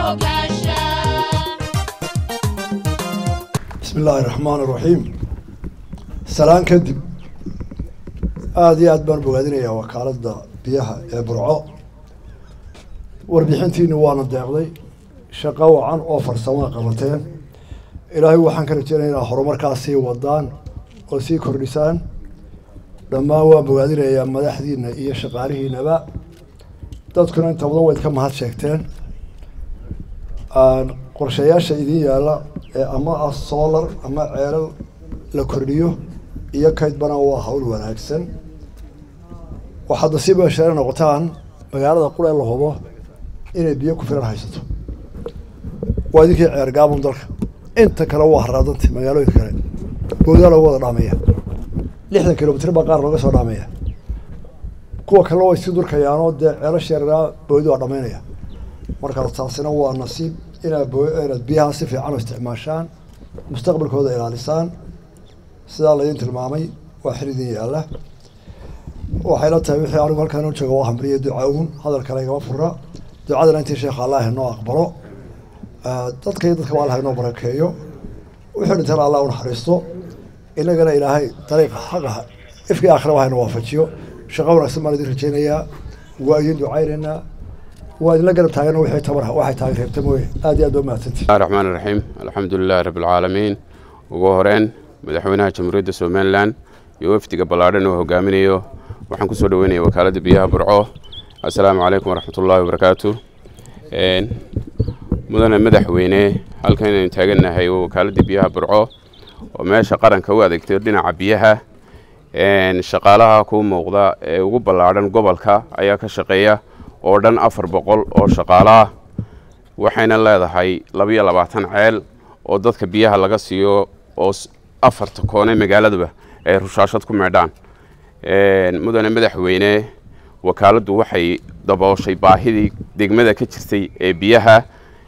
hogaansha bismi illaahi raxmaan iraxiim salaan kadib aada iyo aad baan bogaadinayaa wakaaladda biyaha ee burco warbixintiini waana deeqday shaqo wacan oo farsamaa qabateen ilaahay waxaan ka rajeynaya inaa horumarkaas sii wadaan oo sii kordhisaan dhammaan waan bogaadinayaa madaxdiina iyo shaqaalihiinaba dadkuna inta badan wayd ka mahad sheegteen qorshayaasha idin yaalla ee ama ah solar ama ceelal la kordhiyo iyo kaydbana waa hawl wanaagsan waxaad nasiib hesheena noqotaan magaalada qura la hubo inay biyo ku filan haysato waa idinkii ceer gaabun dalka inta kale waa haraadanta magaalooyinka kale boodaa loogu wada dhaamaya lixdan kilomitr baa qaar looga soo dhaamaya kuwa kale way sii durkayaanoo dee ceelasha yaraa boodi waa dhamaynaya markaa taasina waa nasiib inaad bo inaad biyaha si fiican u isticmaashaan mustaqbalkooda ilaalisaan sidaa laydin tilmaamay waa xil idin yaalla waxay la tahay wixii anigu halkaan u jooga waa hamriyo duca uun hadal kale igama fura ducadana intii sheekha allah inoo aqbalo dadka iyo dadka allah inoo barakeeyo wixii dhintana allah u naxariisto inagana ilaahay dariiqa xaqaha ifkii aakhira hayna waafajiyo shaqo wanaagsan baan idin rajeynayaa waa idin ducaynaynaa waa idinla garab taagana wixii tabar waxay tahay reebta mooye aad iyo aad baa mahadsantii bismillahi raxmaan iraxiim alxamdu lilahi rabbi alcaalamiin ugu horeyn madaxweynaha jamhuuriyadda somalilan iyo wafdiga ballaadhan oo hogaaminayo waxaan kusoo dhaweynaya wakaaladda biyaha burco assalaamu calaykum waraxmat ullahi wabarakaatu mudane madaxweyne halkan inaynu taagannahay waa wakaaladda biyaha burco oo meesha qaranka u adeegtay dhinaca biyaha shaqaalaha kuu muuqda ee ugu ballaadhan gobolka ayaa ka shaqeeya oo dhan afar boqol oo shaqaalaah waxayna leedahay labiyo labaatan ceel oo dadka biyaha laga siiyo oo afarta koone magaaladuba ay rushaashad ku meedhaan mudane madaxweyne wakaaladdu waxay dabooshay baahidii degmada ka jirtay ee biyaha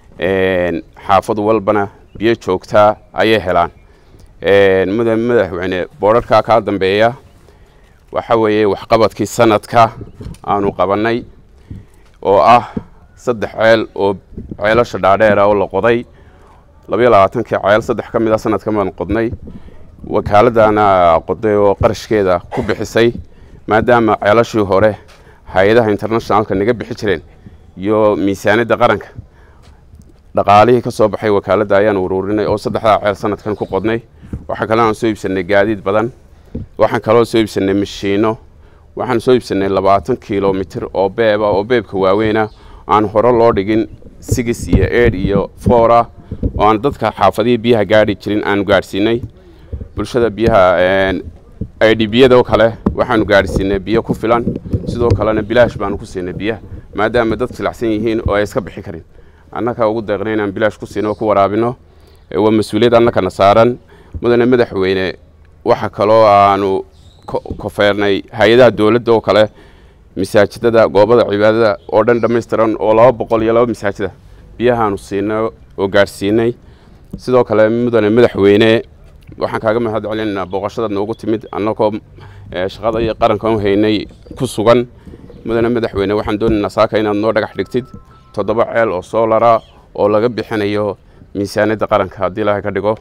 xaafad walbana biyo joogtaa ayay helaan mudane madaxweyne boodharkaa kaa dambeeya waxa weeye waxqabadkii sanadka aanu qabannay oo ah saddex ceel oo ceelasha dhaadheera oo la qoday labayo labaatankii ceel saddex ka mid a sanadkan baan qodnay wakaaladdaana qoday oo qarashkeeda ku bixisay maadaama ceelashii hore hay-adaha internationalka naga bixi jireen iyo miisaaniyadda qaranka dhaqaalihii ka soo baxay wakaaladda ayaan ururinay oo saddexdaa ceel sanadkan ku qodnay waxaa kaloo aan soo iibsanay gaadiid badan waxaan kaloo soo iibsanay mashiino waxaan soo iibsanay labaatan kilomitr oo beeba oo beebka waaweyna aan hore loo dhigin sigis iyo eid iyo foora oo aan dadka xaafadihii biyaha gaadhi jirin aanu gaadhsiinay bulshada biyaha i d biyadoo kale waxaanu gaadhsiinay biyo ku filan sidoo kalena bilaash baanu ku siinay biyaha maadaama dad silacsan yihiin oo ay iska bixi karin annaka ugu deeqnay inaan bilaash ku siino oo ku waraabino waa mas-uuliyad annakana saaran mudane madaxweyne waxa kaloo aanu kofeernay hay-adaha dowladda oo kale masaajidada goobada cibaadada oo dhan dhammaystiran oo laba boqol iyo laba masaajida biyahaanu siinay oo gaadhsiinay sidoo kale mudane madaxweyne waxaan kaaga mahad celinaynaa booqashadaad noogu timid annagoo shaqada iyo qaranka u haynay ku sugan mudane madaxweyne waxaan doonaynaa saaka inaad noo dhagax dhigtid toddoba ceel oo soolara oo laga bixinayo miisaaniyadda qaranka haddii ilaahay ka dhigo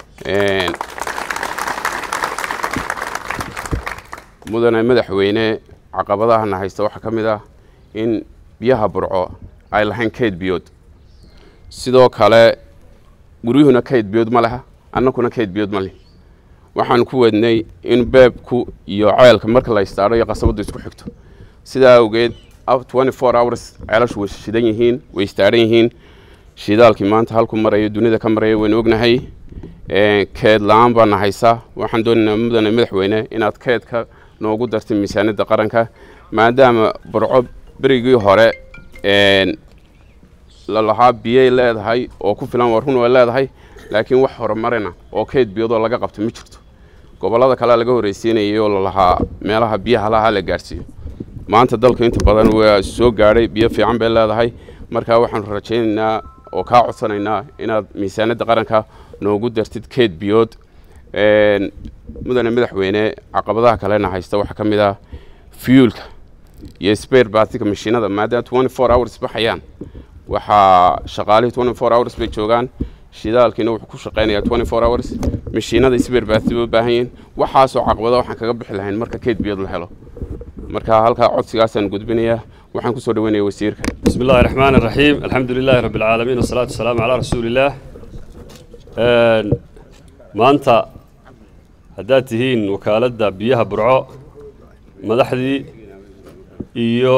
mudane madaxweyne caqabadahana haysta waxaa ka mid ah in biyaha burco ay lahayn kayd biyood sidoo kale guryuhuna kayd biyood ma leha annakuna kayd biyood ma leh waxaan ku wadnay in beebku iyo ceelka marka la istaadho iyo qasabaddu isku xigto sidaa awgeed twenty four hours ceelashu way shidan yihiin way istaadhan yihiin shidaalkii maanta halku marayo dunida ka maraya waynu ognahay keed la-aan baana haysa waxaan doonaynaa mudane madaxweyne inaad keedka noogu dartay miisaaniyadda qaranka maadaama burco berigii hore lalahaa biyay leedahay oo ku filan waa run way leedahay laakiin wax horumarina oo keyd biyadoo laga qabto ma jirto gobollada kalea laga horreysiinayay oo lalahaa meelaha biyaha laha la gaadhsiiyo maanta dalka inta badan waa soo gaadhay biyo fiican bay leedahay markaa waxaanu rajaynaynaa oo kaa codsanaynaa inaad miisaaniyadda qaranka noogu dartid keed biyood mudane madaxweyne caqabadaha kalena haysta waxaa ka mid ah fuelka iyo spare batika mashiinada maadaama twenty four hours baxayaan waxaa shaqaalihii twenty four hours bay joogaan shidaalkiina wuxuu ku shaqaynayaa twenty four hours mashiinada isbeerbaati bay u baahan yihiin waxaasoo caqabada waxaan kaga bixi lahayn marka keyd biyood la helo marka halkaa codsigaasaan gudbinayaa waxaan kusoo dhaweynaya wasiirka بسم الله الرحمن الرحيم الحمد لله رب العالمين والصلاة والسلام على رسول الله maanta haddaad tihiin wakaaladda biyaha burco madaxdii iyo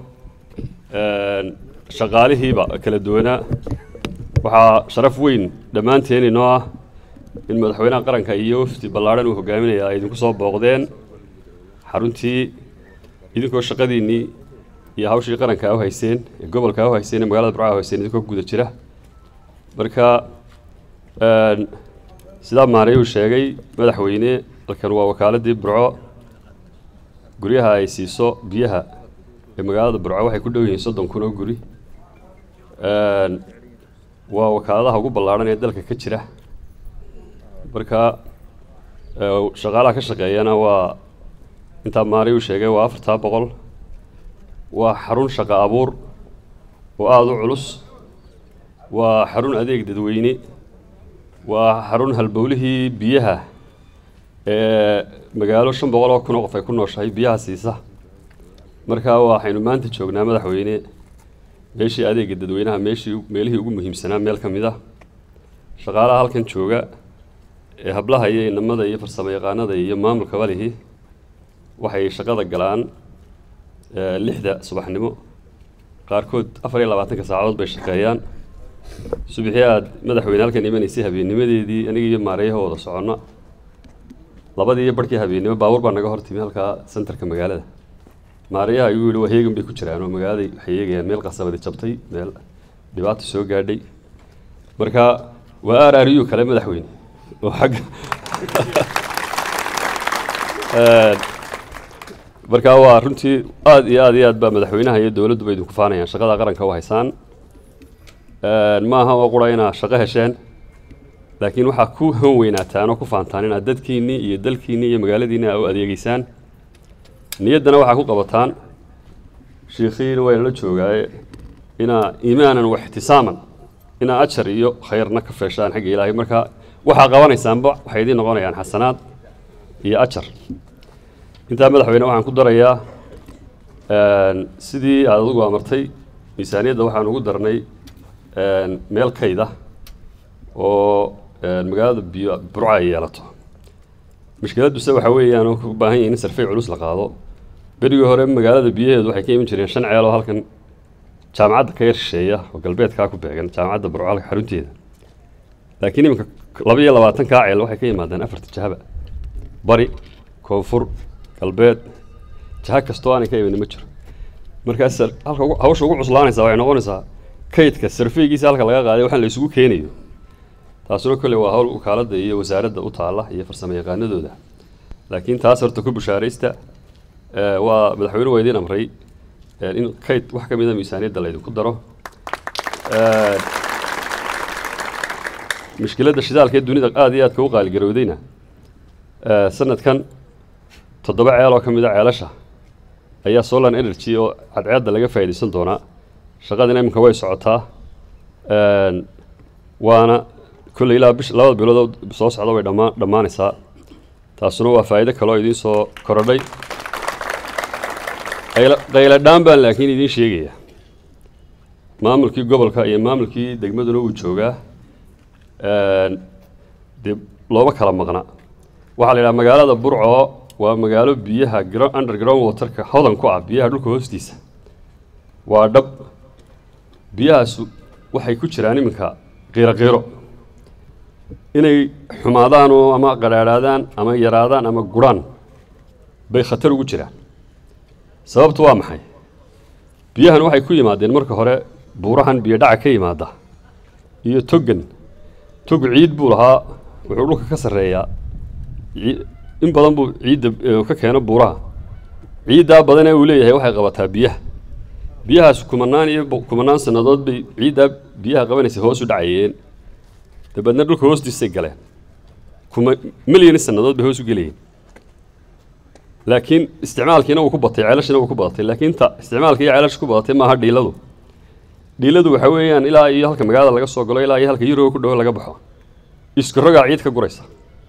shaqaalihiiba kala duwanaa waxaa sharaf weyn dhammaanteen inoo ah in madaxweynaha qaranka iyo wafdi ballaadhan uu hogaaminaya ay idinku soo booqdeen xaruntii idinkoo shaqadiinnii iyo hawshii qaranka u hayseen ee gobolka u hayseen ee magaalada burco u hayseen idinkoo guda jira marka sidaa maanay uu sheegay madaxweyne halkan waa wakaaladii burco guryaha ay siiso biyaha ee magaalada burco waxay ku dhow yihiin soddon kun oo guri waa wakaaladaha ugu ballaadhan ee dalka ka jira marka shaqaalaha ka shaqeeyana waa intaa maanay uu sheegay waa afartaa boqol waa xarun shaqo abuur oo aada u culus waa xarun adeeg dadweyne waa xarun halbowlihii biyaha ee magaalo shan boqol oo kun oo qof ay ku nooshahay biyaha siisa marka waxaynu maanta joognaa madaxweyne meeshii adeega dadweynaha meeshii meelihii ugu muhiimsanaa meel ka mid ah shaqaalaha halkan jooga ee hablaha iyo inamada iyo farsamo yaqaanada iyo maamulka balihi waxay shaqada galaan lixda subaxnimo qaarkood afar iyo labaatanka saacadood bay shaqeeyaan subaxii aad madaxweyne halkan imanaysay habeennimadeedii aniga iyo maareeyaha wada soconno labadii iyo barhkii habeennimo baabuur baa naga hor timi halkaa sentarka magaalada maareeyaha ayuu yihi waa heegan bay ku jiraan oo magaaladay waxay eegayaan meel qasabadi jabtay meel dhibaata soo gaadhay marka waa aar aariyu kale madaxweyne oo xagga marka waa runtii aada iyo aad iyo aad baa madaxweynaha iyo dowladduba idinku faanayaan shaqada qaranka u haysaan maaha oo qura inaad shaqo hesheen laakiin waxaa ku han weynaataan oo ku faantaan inaad dadkiinnii iyo dalkiinnii iyo magaaladiinni aa u adeegeysaan niyaddana waxaa ku qabataan shiikhiina wayna la joogaaye inaa iimaanan wa ixtisaaman inaa ajar iyo khayrna ka feeshaan xagga ilaahay marka waxaa qabanaysaanba waxay idiin noqonayaan xasanaad iyo ajar intaa madaxweyne waxaan ku darayaa sidii aad adigu amartay miisaaniyadda waxaan ugu darnay meel kayda oo magaalada biyo burco ay yeelato mushkiladduse waxaa weeyaan oo u baahan yahin in sarfey culus la qaado berigii hore magaalada biyaheedu waxay ka iman jireen shan ceel oo halkan jaamacadda ka yar shisheeya oo galbeedkaa ku beegan jaamacadda burco halka xarunteeda laakiin iminka laba iyo labaatankaa ceel waxay ka yimaadeen afarta jahaba bari koonfur galbeed jaha kastoo aanay ka imanin ma jiro markaas halka hawsha ugu cuslaanaysaa waxay noqonaysaa kaydka sarfeygiisa halka laga qaaday waxaan la isugu keenayo taasuna kolley waa hawl wakaaladda iyo wasaaradda u taalla iyo farsamo yaqaanadooda laakiin taas horta ku bushaaraysta waa madaxweyne waa idiin amray in kayd wax ka mida miisaaniyadda laydinku daro mushkiladda shidaalka ee dunida aada iyo aadka u qaaligarowdayna sanadkan toddoba ceel oo ka mid a ceelasha ayaa solar energy oo cadceedda laga faa'iidaysan doonaa shaqadina iminka way socotaa waana kolley ilaa bish labada bilood soo socda way dhammaa dhammaanaysaa taasuna waa faa'iido kaloo idiin soo korodhay qayla qayladhaan baan laakiin idiin sheegaya maamulkii gobolka iyo maamulkii degmaduna wuu joogaa dee looma kala maqna waxaa la yidhaha magaalada burco waa magaalo biyaha underground waterka hodan ku ah biyaha dhulka hoostiisa waa dhab biyahaas waxay ku jiraan iminka qiiro qiiro inay xumaadaan oo ama qadhaadhaadaan ama yaraadaan ama gurhaan bay khatar ugu jiraan sababtu waa maxay biyahan waxay ku yimaadeen marka hore buurahan biyo dhaca ka yimaada iyo togan tog ciid buu lahaa wuxuu dhulka ka sarreeyaa in badan buu ciidda ka keeno buuraha ciiddaa badan ee uu leeyahay waxay qabataa biyaha biyahaas kumanaan iyo kumanaan sannadood bay ciiddaa biyaha qabanaysa hoos u dhacayeen dabeedna dhulka hoostiisay galeen kuma milyan sannadood bay hoos u gelayeen laakiin isticmaalkiina wuu ku batay ceelashina wuu ku badatay laakiin ta isticmaalka iyo ceelasha ku badatay maaha dhiiladu dhiiladu waxa weeyaan ilaa iyo halka magaalada laga soo galo ilaa iyo halka yuroga ku dhowo laga baxo isku rogaa ciid ka guraysa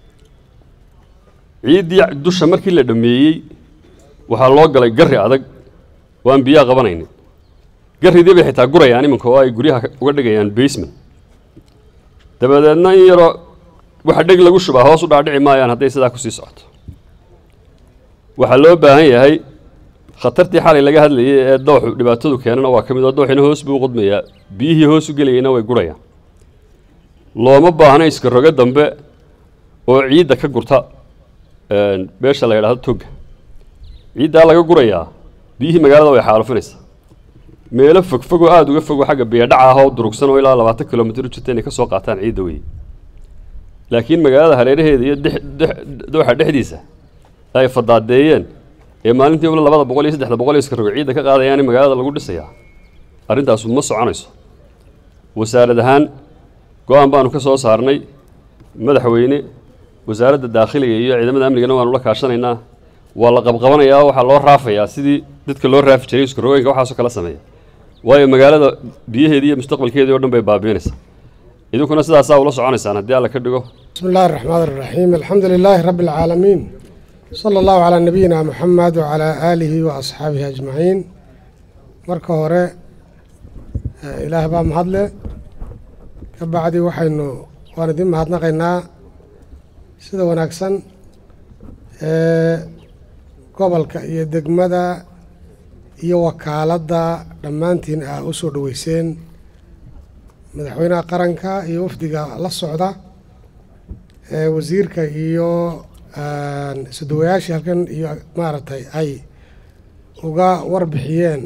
ciiddii dusha markii la dhammeeyey waxaa loo galay garri adag oo aan biyaha qabanaynin garridii bay xitaa gurayaan iminka oo ay guryaha uga dhigayaan basement dabadeedna in yaroo waxa dheg lagu shubaa hoos u dhaadhici maayaan hadday sidaa kusii socoto waxaa loo baahan yahay khatartii xalay laga hadlayay ee dooxu dhibaatadu keenana waa ka mid oo dooxina hoos buu u qudmayaa biyihii hoos u gelayayna way gurayaan looma baahna iska rogo dambe oo ciidda ka gurta beesha la yidhahdo togga ciiddaa laga gurayaa biyihii magaalada way xaalufinaysaa meelo fogfog oo aada uga fogo xagga biyadhaca ah oo durugsan oo ilaa labaatan kilomitr u jirta inay ka soo qaataan ciidda weye laakiin magaalada hareeraheeda iyo dooxa dhexdiisa ay fadaadeeyeen ee maalintii wala labada boqol iyo saddexda boqol iyo iska rogo ciidda ka qaadayaan in magaalada lagu dhisayaa arrintaasu ma soconayso wasaarad ahaan go-aan baanu ka soo saarnay madaxweyne wasaaradda daakhiliga iyo ciidamada amnigana waanu la kaashanaynaa waa la qabqabanayaa oo waxaa loo raafayaa sidii dadka loo raafi jiray isku rogooyinka waxaasoo kala sameeya waayo magaalada biyaheedii iyo mustaqbalkeedii o dhan bay baabiinaysaa idinkuna sidaasaa ula soconaysaan haddii alla ka dhigo بسم الله الرحمن الرحيم الحمد لله رب العالمين صلى الله على نبينا محمد وعلى آله وأصحابه أجمعين marka hore ilaah baa mahadle ka bacdi waxaynu waan idin mahadnaqaynaa sida wanaagsan ee gobolka iyo degmada iyo wakaaladda dhammaantiin aa u soo dhoweyseen madaxweynaha qaranka iyo wafdiga la socda ee wasiirka iyo isudawayaashii halkan iyo maaragtay ay uga warbixiyeen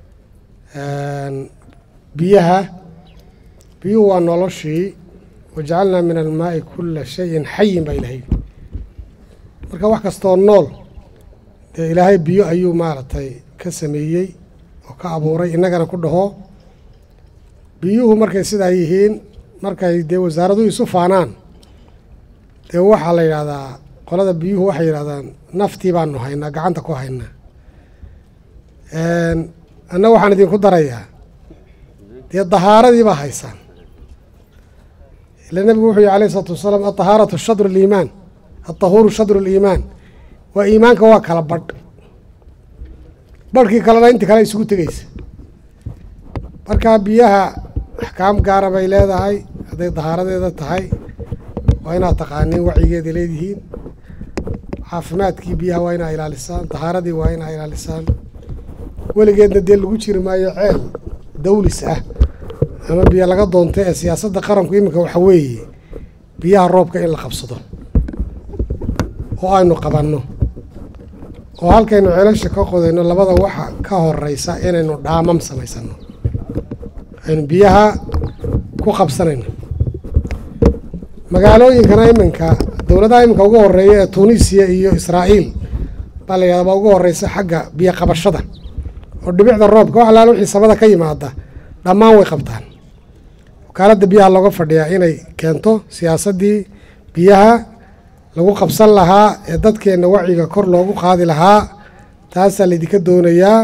biyaha biyuhu waa noloshii wajacalnaa min almaa'i kulla shayin xayin baa ilahay marka wax kastoo nool dee ilaahay biyo ayuu maaragtay ka sameeyey oo ka abuuray innagana ku dhaho biyuhu markay sidaa yihiin markay dee wasaaradu isu faanaan dee waxaa la yidhahdaa qolada biyuhu waxay yidhahdaan naftii baanu haynaa gacanta ku haynaa anna waxaan idinku darayaa dee dahaaradii baa haysaan ila nebigu wuxuu yihi alayh isalaatu wasalaam alطahaaratu shadru اliimaan alطahuuru shadru اliimaan waa iimaanka waa kala badh badhkii kalena inta kale isugu tegeysa marka biyaha axkaam gaara bay leedahay hadday dahaaradeeda tahay waa inaad taqaaniin wacyigeeda leedihiin caafimaadkii biyaha waa inaa ilaalisaan dahaaradii waa inaa ilaalisaan weligeedna dee lagu jiri maayo ceel dawlis ah ama biyo laga doonto ee siyaasadda qaranku iminka waxa weeye biyaha roobka in la qabsado oo aynu qabanno oo halkaynu ceelasha ka qodayno labada waxa ka horeysa inaynu dhaamam samaysano aynu biyaha ku qabsanayno magaalooyinkana iminka dowladaha iminka ugu horeeya ee tunisiya iyo israa'iil baa la yidhahda baa ugu horeysa xagga biyo qabashada oo dhibicda roobka wax alaala wixii samada ka yimaada dhammaan way qabtaan wakaaladda biyaha looga fadhiyaa inay keento siyaasaddii biyaha lagu qabsan lahaa ee dadkeenna wacyiga kor loogu qaadi lahaa taasaa laydinka doonayaa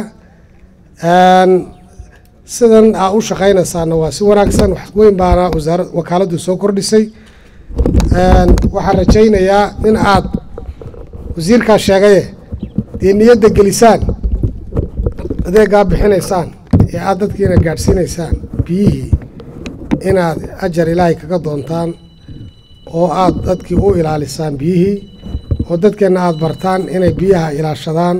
sidan aa u shaqaynaysaana waa si wanaagsan wax weyn baana wasaara wakaaladdu soo kordhisay waxaan rajaynayaa in aad wasiirkaa sheegaye dee niyadda gelisaan adeegaa bixinaysaan ee aad dadkiina gaadhsiinaysaan biyihii inaad ajar ilaahay kaga doontaan oo aad dadkii u ilaalisaan biyihii oo dadkeenna aada bartaan inay biyaha ilaashadaan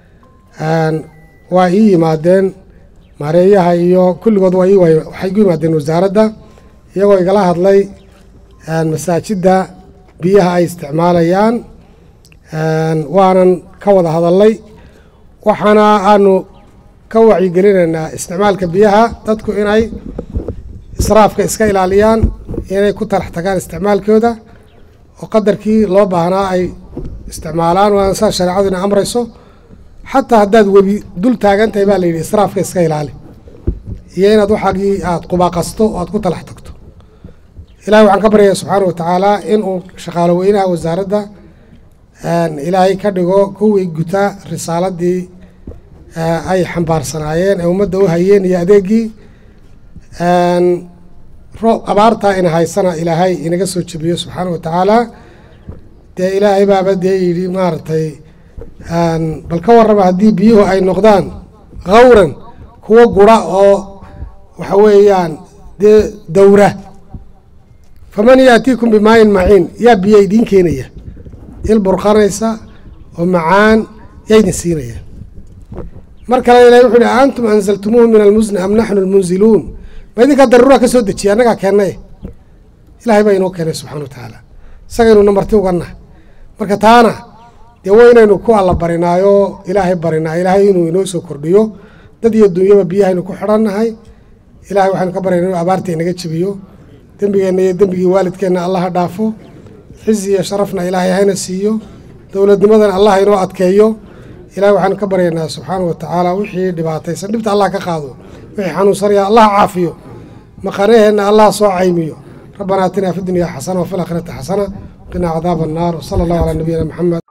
waa ii yimaadeen maareeyaha iyo kulligood waa ii waxay igu yimaadeen wasaaradda iyagoo igala hadlay masaajidda biyaha ay isticmaalayaan waanan ka wada hadalnay waxaana aanu ka wacyigelinaynaa isticmaalka biyaha dadku inay israafka iska ilaaliyaan inay ku talax tagaan isticmaalkooda oo qadarkii loo baahnaa ay isticmaalaan waa saa shareecaduna amrayso xataa haddaad webi dul taagan tahay baa la yidhi israafka iska ilaali iyo inaad waxaagii aada qubaaqasto oo aad ku talax tagto ilahay waxaan ka baryayaa subxaana wa tacaala inuu shaqaalo weynaha wasaaradda ilaahay ka dhigo kuwii guta risaaladii ay xambaarsanaayeen ee ummadda u hayeen iyo adeegii roob abaartaa ina haysana ilaahay inaga soo jebiyo subxaana wa tacaala dee ilaahay baaba dee yidhi maaragtay bal ka warrama haddii biyuhu ay noqdaan khawran kuwo gura oo waxa weeyaan dee dawra faman yaatiikum bimaayin maciin yaa biyo idiin keenaya il burqanaysa oo macaan yaa idin siinaya mar kale ilahay wuxu uhi antum anzaltumuuhu min almusni am naxnu almunziluun ma idinkaa daruura ka soo dejiya annagaa keennay ilahay baa inoo keenay subxana wa tacaala isagaynu marti ugannahay marka taana dee waa inaynu ku alla barinaayo ilaahay barinaa ilaahay inuu inoo soo kordhiyo dad iyo dunyaba biyahaynu ku xidhannahay ilahay waxaynu ka baryana inuu abaarta inaga jebiyo dembigeenna iyo dembigii waalidkeenna allaha dhaafo xizi iyo sharafna ilaahay hayna siiyo dowladnimadana allah inoo adkeeyo ilahay waxaanu ka baryaynaa subxaana wa tacaala wixii dhibaataysan dhibta allah ka qaado wixii xanuunsanaya allah caafiyo maqanaheenna allah soo caymiyo rabbanaa atinaa fi dunya xasana wafi lakhirati xasana waqinaa cadaaba annaar wsala allahu calaa nabiyina maxamed